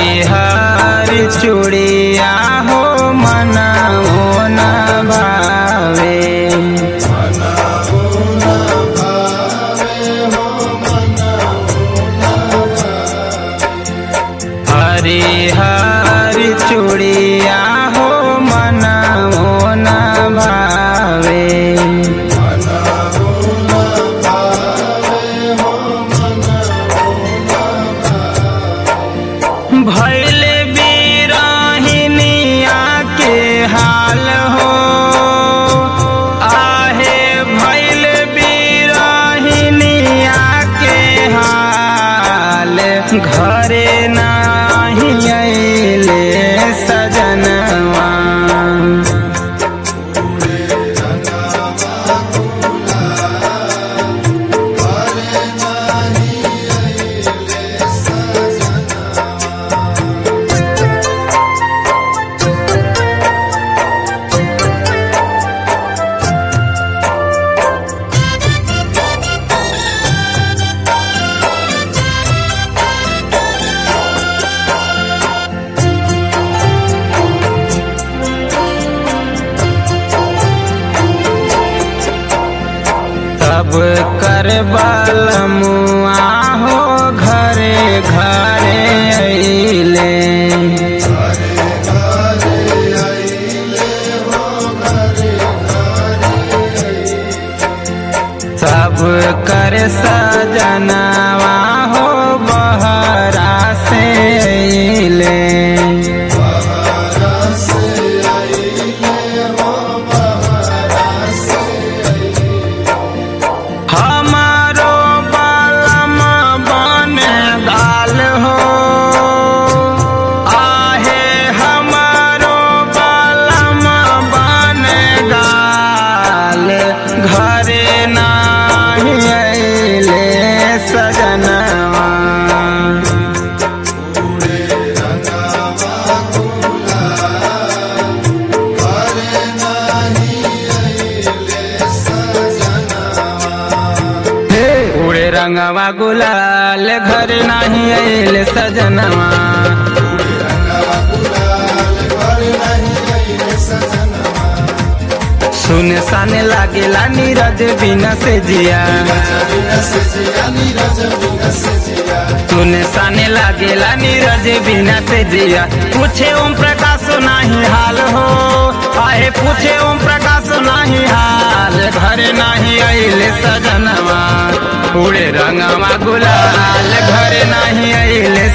हरि चूड़िया हो मना मोना भावे हरि हरि चूड़िया हो मना मोना भावे भैले बीराहिनिया के हाल हो आहे भैल बीराहिनिया के हाल घरे नाही अइले सजनवा तब कर मुआ हो घरे घरे अइले सब कर सजनवा हो बहरा से अइले हमारो बालम बन गाल हो आहे हमारो बालम बन गाल घरे नाही अइले सजनवा उड़े रंगवा गुलाल घर नाही अइले सजनवा सुने साने लागेला नीरज बिना से जिया सुने साने लागेला नीरज बिना से जिया पूछे ओम प्रकाश नाही हाल हो आहे पूछे ओम प्रकाश नाही हाल घर नाही अइले सजनवा उड़े रंगवा गुलाल घर नाही अइले